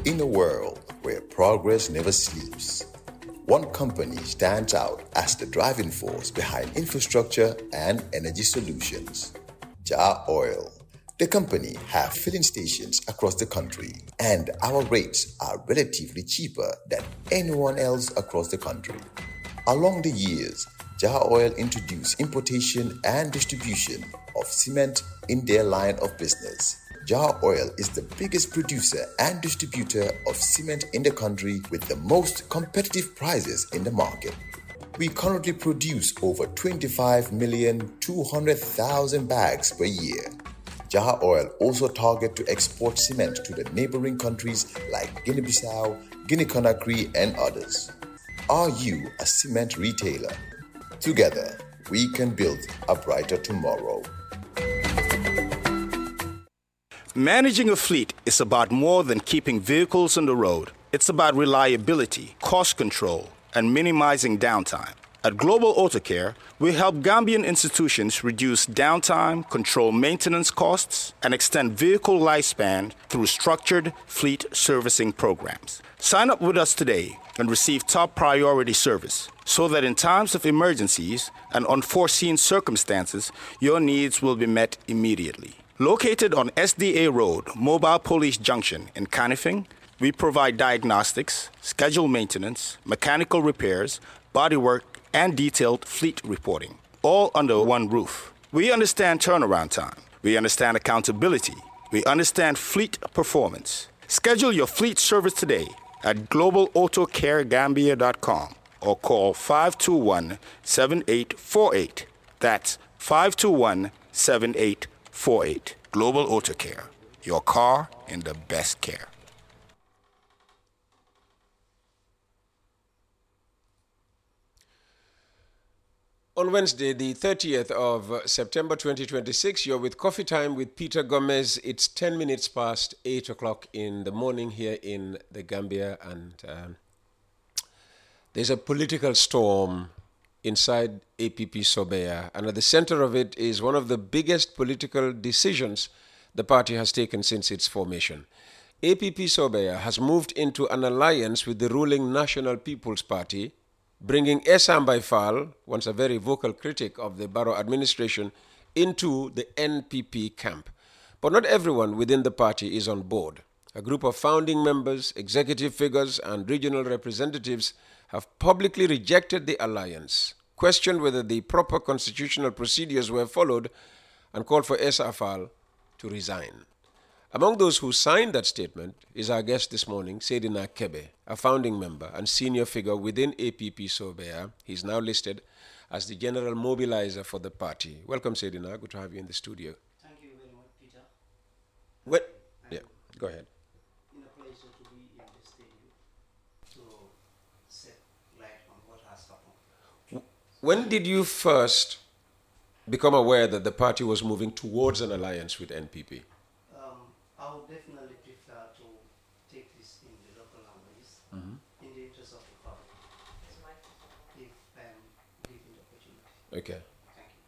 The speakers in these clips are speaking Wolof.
In a world where progress never sleeps, one company stands out as the driving force behind infrastructure and energy solutions. Jar Oil. The company have filling stations across the country, and our rates are relatively cheaper than anyone else across the country. Along the years, Jar Oil introduced importation and distribution of cement in their line of business. Jar Oil is the biggest producer and distributor of cement in the country with the most competitive prices in the market. We currently produce over 25,200,000 bags per year. Jar Oil also target to export cement to the neighboring countries like Guinea-Bissau, Guinea-Conakry, and others. Are you a cement retailer? Together, we can build a brighter tomorrow. Managing a fleet is about more than keeping vehicles on the road. It's about reliability, cost control, and minimizing downtime. At Global Auto Care, we help Gambian institutions reduce downtime, control maintenance costs, and extend vehicle lifespan through structured fleet servicing programs. Sign up with us today and receive top priority service so that in times of emergencies and unforeseen circumstances, your needs will be met immediately. Located on SDA Road, Mobile Police Junction in Canifing, we provide diagnostics, scheduled maintenance, mechanical repairs, bodywork, and detailed fleet reporting, all under one roof. We understand turnaround time. We understand accountability. We understand fleet performance. Schedule your fleet service today at globalautocaregambia.com or call 521 7848. That's 521 7848. Global Auto Care. Your car in the best care. On Wednesday, the 30th of uh, September 2026, you're with Coffee Time with Peter Gomez. It's 10 minutes past 8 o'clock in the morning here in the Gambia, and um, there's a political storm inside APP Sobea, and at the center of it is one of the biggest political decisions the party has taken since its formation. APP Sobea has moved into an alliance with the ruling National People's Party, bringing Esam Baifal, once a very vocal critic of the Barrow administration, into the NPP camp. But not everyone within the party is on board. A group of founding members, executive figures, and regional representatives have publicly rejected the alliance, questioned whether the proper constitutional procedures were followed, and called for Esafal to resign. Among those who signed that statement is our guest this morning, Sedina Kebe, a founding member and senior figure within APP Sobea. He's now listed as the general mobilizer for the party. Welcome, Sedina. Good to have you in the studio. Thank you very much, Peter. What? Yeah, go ahead. In a pleasure to be in the studio to set light on what has happened. When did you first become aware that the party was moving towards an alliance with NPP? Um, I would definitely prefer to take this in the local language in the interest of the public. If I'm given the opportunity. Okay. Thank you.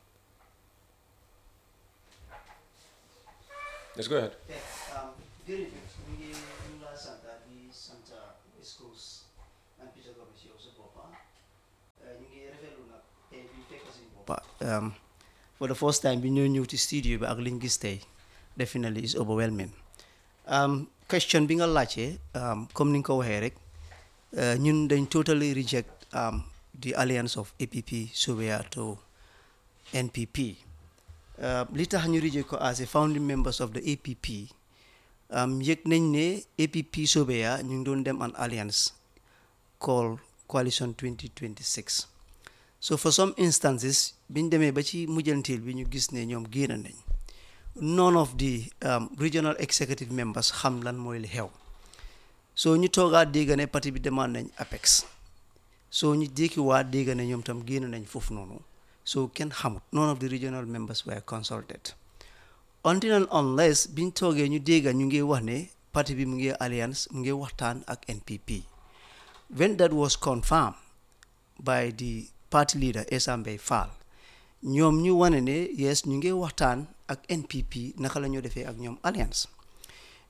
Let's go ahead. Yeah, um, jërëjëf ñu ngi ñu laa sant di sant West Coast and Peter Gomes yow sa boppa ñu ngi rafetlu nag tey bi fekk suñu boppa for the first time bi ñoo ñëw ci studio bi ak liñ gis tey definitely is overwhelming um, question bi nga laajte um, comme ni nga ko waxee rek uh, ñun dañ totally reject um, the alliance of APP Sobea to NPP Uh, li tax ñu reject ko as a founding members of the APP um, yëg nañ ne APP Sobea ñu ngi doon dem an alliance called coalition 2026 so for some instances biñ demee ba ci mujjanteel bi ñu gis ne ñoom génn nañ none of the um, regional executive members xam lan mooy li xew so ñu toogaat dégg ne parti bi demande nañ APEX so ñu jékkiwaat dégg ne ñoom tam génn nañ foofu noonu so kenn xamut none of the regional members were consulted until and unless biñ toogee ñu dégg ñu ngi wax ne parti bi mu ngi alliance mu ngi waxtaan ak NPP when that was confirmed by the party leader Essa Mbay Fall ñoom ñu wane ne yes ñu ngi waxtaan ak NPP naka la ñoo defee ak ñoom alliance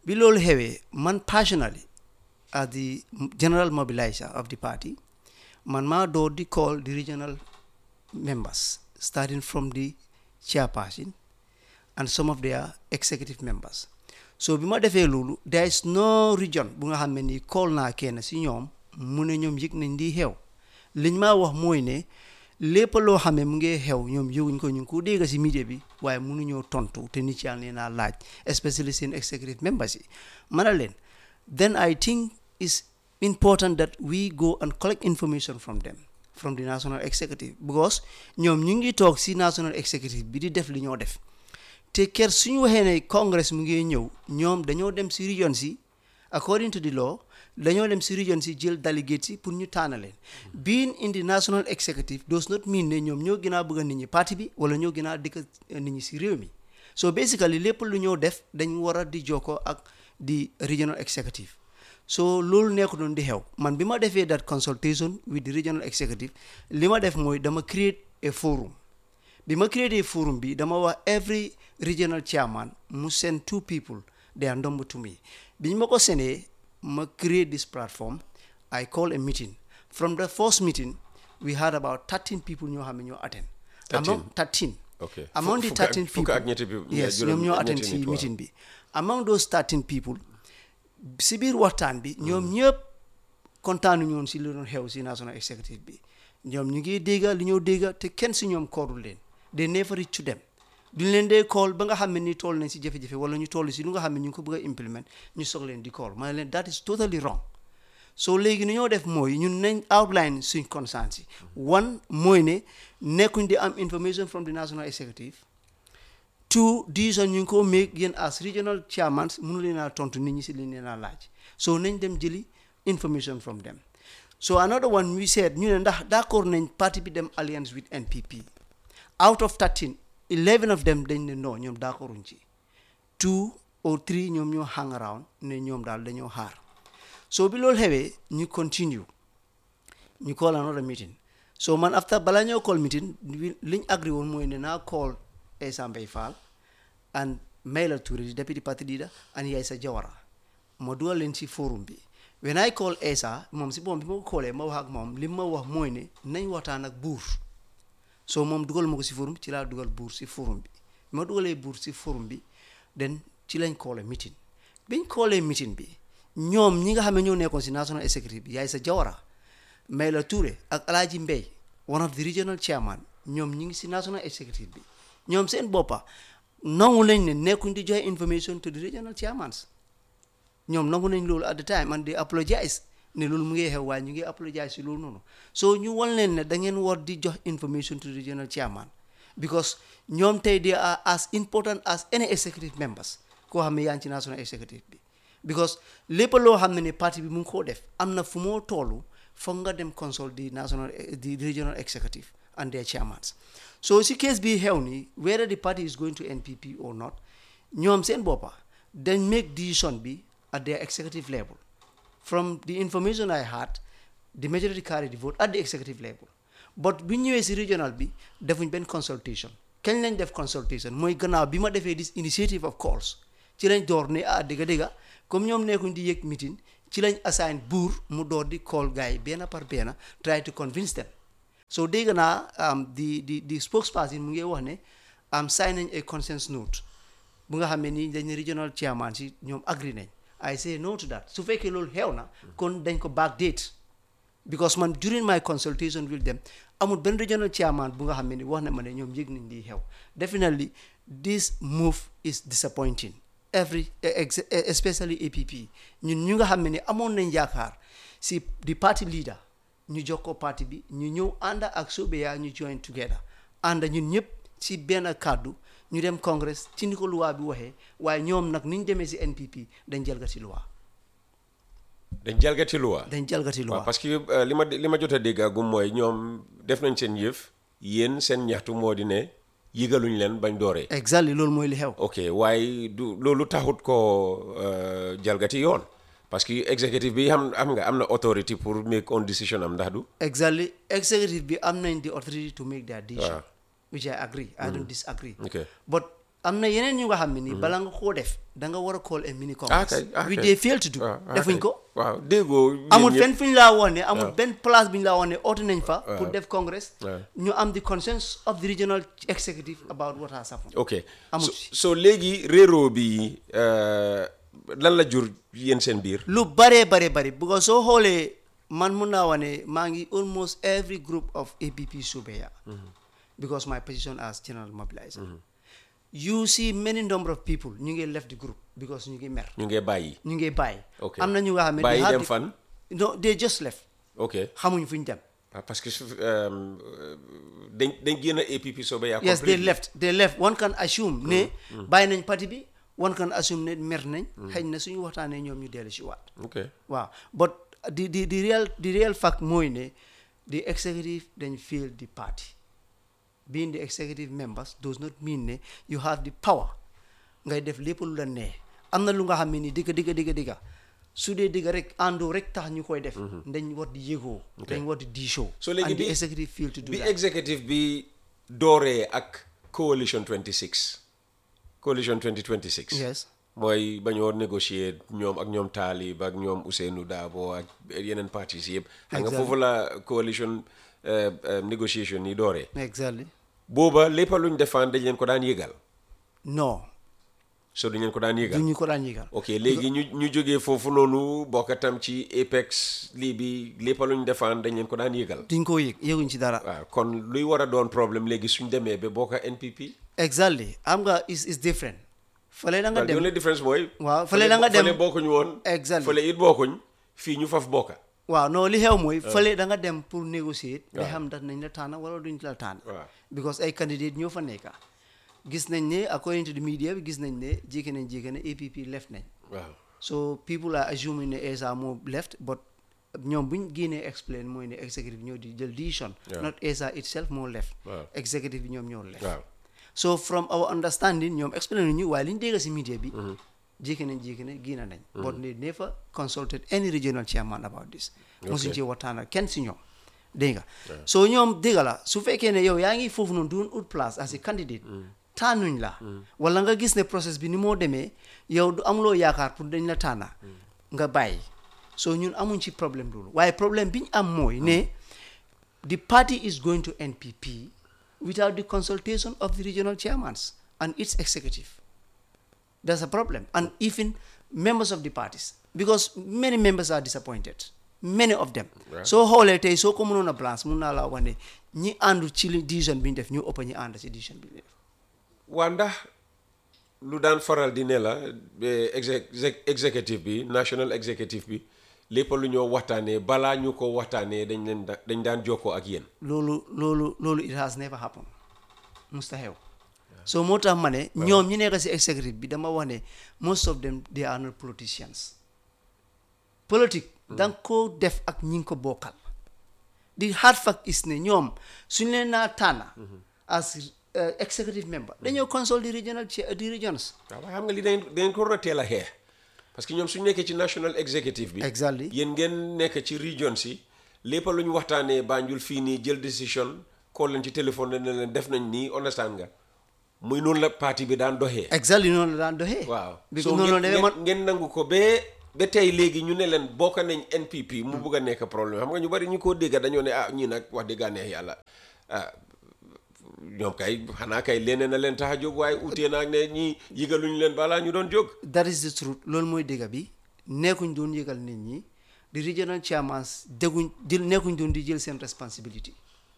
bi loolu xewee man personally as the general mobilizer of the party man maa door di call the regional members starting from the chairperson and some of their executive members so bi ma defee loolu there is no region bu nga xam ne ni call naa kenn si ñoom mu ne ñoom yëg nañ di xew liñ maa wax mooy ne lépp loo xam ne mu ngi xew ñoom yëguñ ko ñu ngi ko dégg si media bi waaye mënuñoo tontu te nit yaa ngi leen a laaj especially seen executive members yi ma ne leen then I think it's important that we go and collect information from them from the national executive because ñoom ñu ngi toog si national executive bi di def li ñoo def te ker suñu waxee ne congress mu ngi ñëw ñoom dañoo dem si region si according to the law dañoo dem si region si jël delegate si pour ñu tànn leen being in the national executive does not mean ne ñoom ñoo gën a bëgg nit ñi parti bi wala ñoo gën a dëkk nit ñi si réew mi so basically lépp lu ñoo def dañ war a di jokkoo ak di regional executive so loolu nekk doon di xew man bi ma defee that consultation with the regional executive li ma def mooy dama create a forum bi ma create a forum bi dama wax every regional chairman mu send two people they are number to me bi ñu ma ko sendee ma create this platform I call a meeting from the first meeting we had about 13 people ñoo xam ne ñoo attend 13? among 13 ok among the Fukk ak- 13 fukk people ak ñetti bi- yes juróom- ñoom ñoo ñetti attend nit, si waaw. meeting bi among those 13 people si biir waxtaan bi ñoom ñëpp kontaanu ñoon si li doon xew si national executive bi ñoom ñu ngi dégga li ñoo dégga te kenn si ñoom koorul leen they never reach to them duñ leen dee call ba nga xam ne ni toll nañ si jafe-jafe wala ñu toll si lu nga xam ne ñu ngi ko bëgg a implement ñu soog leen di call ma ne leen that is totally wrong so léegi ni ñoo def mooy ñun nañ outline suñ concerns yi one mooy ne nekkuñ di am information from the national executive two decision ñu ngi ko make yéen as regional chairmans mënu leen a tontu nit ñi si liñ leen a laaj so nañ dem jëli information from them so another one we said ñu ne ndax d'accord nañ parti bi dem alliance with NPP out of 13 11 of them dañ ne non ñoom d'accorduñ ci two or three ñoom ñoo hang around ne ñoom daal dañoo xaar so bi loolu xewee ñu continue ñu call another meeting so man after balaa ñoo call meeting wi- liñ agree woon mooy ne naa call Essa Mbay Fall and Maila Touré the deputy party leader and Yaisa Jawara ma dugal leen ci forum bi when I call Essa moom si boom bi ma ko callee ma wax ak moom li ma wax mooy ne nañ waxtaan ak buur so moom dugal ma ko si forum ci laa dugal buur si forum bi bi ma dugalee buur si forum bi den ci lañ koolee meeting biñ koolee meeting bi ñoom ñi nga xam ne ñoo nekkoon si national executive bi yaay sa jawara Mayla Touré ak Alaaji Mbey one of the regional chairman ñoom ñi ngi si national executive bi ñoom seen boppa nangu nañ ne nekkuñ di joxe information to the regional chairmans ñoom nangu nañ loolu at the time and they apologize ne loolu mu ngi xew waaye ñu ngi apologize si loolu noonu so ñu wan leen ne da ngeen war di jox information to the regional chairman because ñoom tey they are as important as any executive members koo xam ne yaa ngi ci national executive bi because lépp loo xam ne ne parti bi mu ngi koo def am na fu moo toolu foog nga dem consult the national the regional executive and their chairmans so si case bi xew ni whether the party is going to NPP or not ñoom seen boppa dañ make decision bi at their executive level from the information I had the majority carried the vote at the executive level but bi ñëwee si regional bi defuñ benn consultation kañ lañ def consultation mooy gannaaw bi ma defee this initiative of calls ci lañ door ne ah dëgga dëgga comme ñoom nekkuñ di yëg meeting ci lañ assign buur mu door di call gars yi benn par benn try to convince them so dégg naa um, di di di spokesperson mu ngi wax ne am sign nañ a consent note bu nga xam ne nii dañ ne regional chairman si ñoom agree nañ I say no to that su fekkee loolu xew na kon dañ ko backdate because man during my consultation with them amul benn regional chairman bu nga xam ne ni wax na ma ne ñoom yëg nañ di xew definitely this move is disappointing every ex- especially APP ñun ñu nga xam ne ni amoon nañ yaakaar si di party leader ñu jox ko parti bi ñu ñëw ànd ak Sobeya ñu join together ànd ñun ñëpp ci benn kàddu ñu dem congress ci ni ko loi bi waxee waaye ñoom nag ni ñu demee si NPP dañ jalgati loi dañ jalgati loi dañ jalgati loi waaw parce que euh, li ma li ma jot a dégg agum mooy ñoom def nañ seen yëf yéen seen ñaxtu moo di ne yëgaluñ leen bañ dooree exactly loolu mooy li xew ok waaye du loolu taxut ko euh, jalgati yoon parce que executive bi xam am nga am na authority pour make on decision am ndax du exactly executive bi am nañ the authority to make their decision Waaw. which I agree I don't disagree ok but am na yeneen ñu nga xam ne nii bala nga koo def da nga war a call a mini congress kay, ah, we kay. they fail to do waaw ah, defuñ kay. ko waaw déggoo yéen amul ñëpp. fenn fu ñu laa woon ne amul benn place bu ñu laa woon ne oote nañ fa pour def congress waaw. ñu am the consensus of the regional executive about what has happened ok amul so, si. so léegi réeroo bi euh, lan la jur yéen seen biir lu bare bare bare because soo xoolee man mun naa wane maa ngi almost every group of APP Subeya because my position as general mobilizer you see many number of people ñu ngi left the group because ñu ngi mer ñu ngee bàyyi ñu ngi bàyyi Ok. am na ñu nga xam ne they Bàyyi have dem the- fan? no they just left ok xamuñ fu ñu dem ah, parce que su- euh, dañ dañ génn APP soobee yaa yes they completely. left they left one can assume ne bàyyi nañ parti bi one can assume ne mer nañ xëy na suñu waxtaanee ñoom ñu dellu si waat ok waaw but the the the real the real fact mooy ne the executive dañ fail the party being the executive members does not mean ne you have the power ngay def lépp lu la nee am na lu nga xam ne ni digga digga digga digga su dee digga rek àndoo rek tax ñu koy def dañ war di yëgoo dañ war di diisoo So léegi and the bi- executive fail to do bi that executive bi dooree ak coalition 26 coalition 2026 yes mooy ba ñoo négocier ñoom ak ñoom Taalib ak ñoom Ousseynou Daabo ak yeneen partis yëpp xam nga Exactly. foofu la coalition euh, euh, négociation yi dooree exactly booba lépp luñ defaan dañ leen ko daan yëgal non so dañ leen ko daan du yëgal ñu ko daan yëgal ok léegi ñu ñu jógee foofu noonu bokkatam ci Apex lii bi lépp luñ defaan dañ leen ko daan yëgal duñ ko yëg yëguñ ci dara waaw kon luy war a doon problème léegi suñ demee ba bokka NPP exactly am nga is is different fële da nga waaw the dem only difference mooy waaw fële da nga dem fële bokkuñ woon Exactly. fële it bokkuñ fii ñu faf bokka waaw non li xew mooy fële da nga dem pour négocier ba waaw. xam ndax nañ la tànn wala duñ la tànn waaw. because ay candidate ñoo fa nekka gis nañ ne according to the media bi gis nañ ne jékki nañ jékki ne APP left nañ waaw so people are assuming ne ESA moo left but ñoom buñ génnee explain mooy ne executive ñoo di jël decision Yeah. not ESA itself moo left Waaw. executive bi ñoom ñoo left waaw so from our understanding ñoom explain ñu waaye li ñu dégg si media bi jékki nañ jékki ne génn nañ but they never consulted any regional chairman about this mosuñ ci waxtaan ak kenn si ñoom dégg nga so ñoom dégg la su fekkee ne yow yaa ngi foofu noonu doon ut place as a candidate tànnuñ la wala nga gis ne process bi ni moo demee yow du amuloo yaakaar pour dañ la tànna nga bàyyi so ñun amuñ ci problème loolu waaye problème bi ñu am mooy ne the party is going to NPP without the consultation of the regional chairmans and its executive. That's a problem. And even members of the parties, because many members are disappointed. Many of them. So xoolee tey soo ko mënoon a balance mun naa laa wax ne ñi àndu ci li decision bi ñu def ñu ëpp ñi ànd ci decision bi ñu def. waa ndax lu daan faral di ne la ba exec exec- executive bi national executive bi lépp lu ñoo waxtaanee balaa ñu ko waxtaanee dañ leen da- dañ daan jokkoo ak yéen loolu loolu loolu it has never happened musta xew so moo tax ma ne ñoom ñi nekk si executive bi dama wax ne most of them they are not politicians politique da nga ko def ak ñi nga ko bokkal the hard fact is ne ñoom suñ leen naa tànna as uh, executive member dañoo consult the regional chair the regions waaw waaye xam nga li dañ dañ ko war a teel a xeex parce que ñoom suñu nekkee ci national executive bi Exactly. yéen ngeen nekk ci region si lépp lu ñu waxtaanee Banjul fii nii jël décision call leen ci téléphone ne leen def nañ nii understand nga muy noonu la parti bi daan doxee exactly noonu la daan doxee waaw because so noonu la ngeen demee man ngeen- ngeen nangu ko ba ba tey léegi ñu ne leen bokk nañ NPP mu bugg a nekk problème xam nga ñu bari ñu ko dégga dañoo ne ah ñii nag wax dëgg neex yàlla ah ñoom kay xanaa kay leneen na leen tax a jóg waaye utee naag ne ñii yëgaluñu leen balaa ñu doon jóg that is the truth loolu mooy dëgg bi nekkuñ doon yëgal nit ñi di regional chairmans dégguñ di nekkuñ doon di jël seen responsibility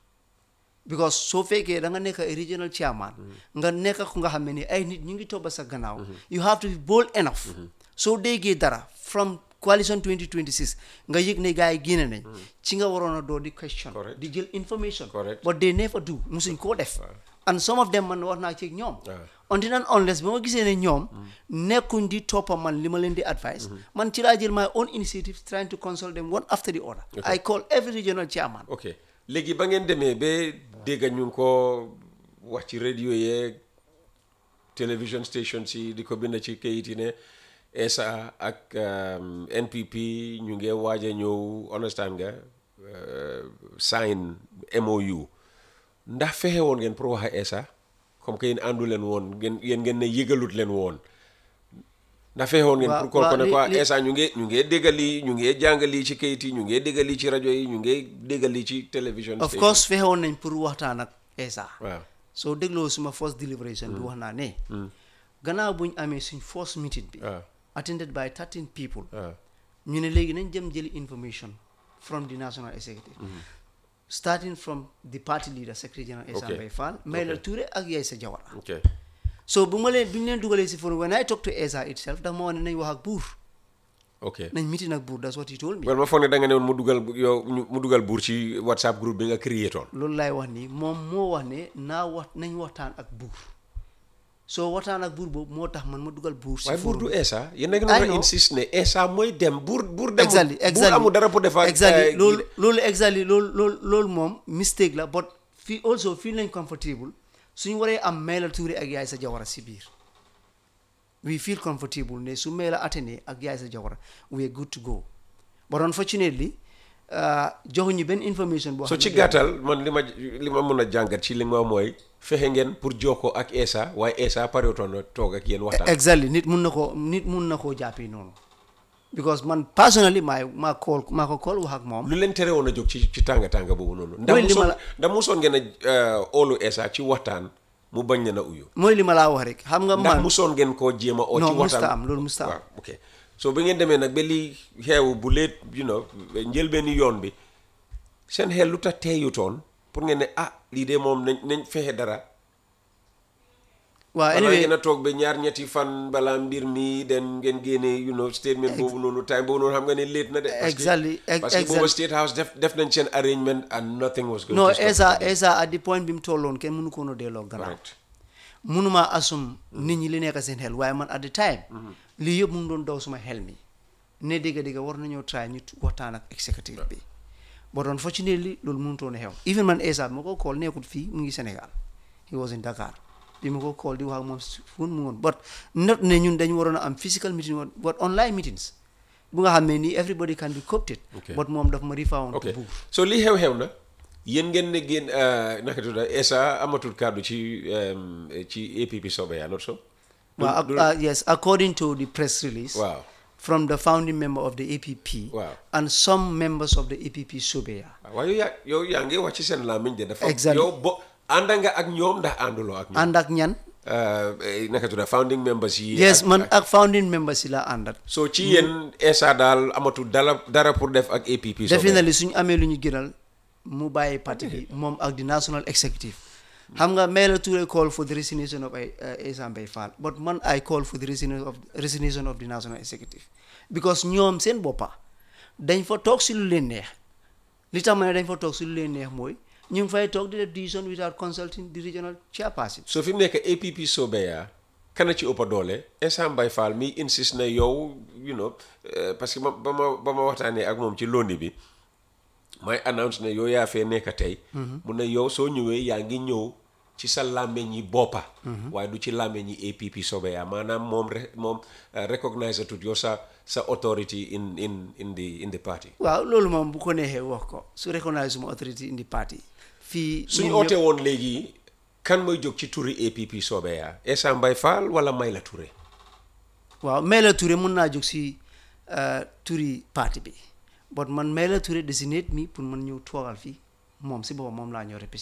because soo fekkee da nga nekk ay regional chairman nga nekk ku nga xam ne ni ay nit ñu ngi toppa sa gannaaw you have to be bold enough soo déggee dara from coalition 2026 nga yëg ne gars yi génne nañ ci nga waroon a doo di question Correct. di jël information Correct. but they never do musuñ koo def and some of them man wax naa ci ak ñoom Waaw. until and unless ba ma gisee ne ñoom nekkuñ di toppa man li ma leen di advice man ci laa jël my own initiative trying to consult them one after the other I call every regional chairman ok léegi ba ngeen demee ba dégg ñu ngi ko wax ci radio yeeg television station si di ko bind ci kayit yi ne ESA ak um, NPP ñu ngi waaj a ñëw understand nga uh, sign MOU ndax fexe woon ngeen pour wax a ESA comme que yéen àndu leen woon ngeen yéen ngeen ne yëgalut leen woon ndax fexewoon ngeen Waaw, pour kool ko waaw, ne li- quoi li- instant ñu ngi ñu ngi déggal lii ñu ngi jàngal lii ci kayit yi ñu ngi déggal lii ci rajo yi ñu ngi déggal lii ci télévision of station. course fexewoon nañ pour waxtaan ak ESA waaw soo dégloo suma first deliberation bi wax naa ne gannaaw buñ amee suñ first meeting bi waaw attended by 13 people waaw ñu ne léegi nañ jëm jëli information from the national executive starting from the party leader secretary general Essa Okay. Mbaye Fall Maila Touré ak Yaya Jawara ok so bu ma leen bu ñu leen dugalee si forum when I talk to Essa itself dafa ma wax ne nañ wax ak buur ok nañ meeting ak buur that's what he told me well ma foog ne da nga ne woon mu dugal yow ñu- mu dugal buur ci whatsapp groupe bi nga créé toon loolu laay wax ni moom moo wax ne naa wax nañ waxtaan ak buur soo waxtaan ak buur boobu moo tax man ma dugal buur si waaye buur forum du Essa yéen da ngeen I war a know. insiste ne Essa mooy dem buur buur demul exactly buur exactly amul dara pour defar exactly eh, loolu loolu exactly loolu loolu loolu moom mistake la but fii also fii lañ comfortable suñu waree am Maila Touré ak Yaya Jawara si biir we feel comfortable ne su Maila attene ak Yaya Jawara we are good to go but unfortunately uh, joxuñu benn information boo so xam ci ne gàttal man li ma li ma mën a jàngat ci li ma mooy fexe ngeen pour jokkoo ak Essa waaye Essa parewutoon na toog ak yéen waxtaan exactly nit mun na koo nit mun na koo jàppee noonu because man personally maa maa call maa ko call wax ak moom lu leen tere woon a jóg ci ci tànga tànga boobu noonu ndax Mooy li ma musoon la- ndax musoon ngeen a oolu Essa ci waxtaan mu bañ leen a uyu mooy li ma laa wax rek xam nga ndax man musoon ngeen koo jéem a oo ci non waxtaan musta am loolu musta am waaw ok so bi ngeen demee nag ba lii xeewu bu leet you know njëlbeeni yoon bi seen xel lu tax teeyutoon pour ngeen ne ah lii de moom nañ nañ fexe dara waaw balaa anyway ngeen a toog ba ñaar ñetti fan balaa mbir mi den ngeen génne you know statement boobu noonu time boobu noonu xam nga ne late na de parce que- Exactly, ex- parce que booba exactly. State House def def nañ seen arrangement and nothing was going non to stop Essa it. Essa at the point bi mu tolloon kenn mënu ko woon a delloo gannaaw Correct. mënuma assume nit ñi li nekk seen xel waaye man at the time lii yëpp mu ngi doon daw suma xel mi ne dégg dégg war nañoo try ñu waxtaan ak executive bi but unfortunately loolu mënutoon a xew even man Essa bi ma ko call nekkut fii mu ngi Sénégal he was in Dakar bi ma ko call di wax ak moom si fu mu woon but not ne ñun dañu waroon a am physical meeting woon but online meetings bu nga xam ne nii everybody can be copted Okay. but moom daf ma rifawoon ok buur so lii xew-xew na yéen ngeen ne génn naka tudd Essa amatul kàddu ci um, ci APP Sobeya not so Well, Du- ac- uh, yes, according to the press release Wow. from the founding member of the APP Wow. and some members of the APP Subeya. waaye yow yaa yow yaa ngi wax ci seen làmmiñ de dafa Exactly. yow bo ànd nga ak ñoom ndax ànduloo ak ñoom ànd ak ñan Uh, eh, naka tudd founding members yi yes ak- man ak- ak founding members yi la àndat so ci yéen Essa daal amatul dara dara pour def ak APP Sobeya definitely suñu amee lu ñu gënal mu bàyyi parti bi moom ak the national executive xam nga Maila Touré call for the resignation of uh, Essa Mbaye Fall but man I call for the resignation of, resignation of the national executive because ñoom seen boppa dañ fa toog si lu leen neex li tax ma ne dañ fa toog si lu leen neex mooy ñu ngi fay toog di def decision without consulting the regional chairperson so fi mu nekk APP Sobeya kana ci ëppa doole Essa Mbaye Fall mi insiste na yow you know eh, parce que ma ba ma ba ma waxtaanee ak moom ci londi bi may announce ne yow yaa fee nekk tey mu ne yow soo ñëwee yaa ngi ñëw ci sa làmmeñ yi boppa waaye du ci làmmeñ yi APP Sobeya maanaam moom re moom eh, recognize tut yow sa sa authority in in in the in the party waaw loolu moom bu ko neexee wax ko su recognize suma authority in the party fii suñu ñoom oote ñëpp- woon léegi kan mooy jóg ci turi APP Sobeya Essa Mbaye Fall wala Maila Touré waaw Maila Touré mun naa jóg si uh, turi parti bi but man Maila Touré designate mi pour man ñëw toogal fii moom si boppam moom laa ñëw représenté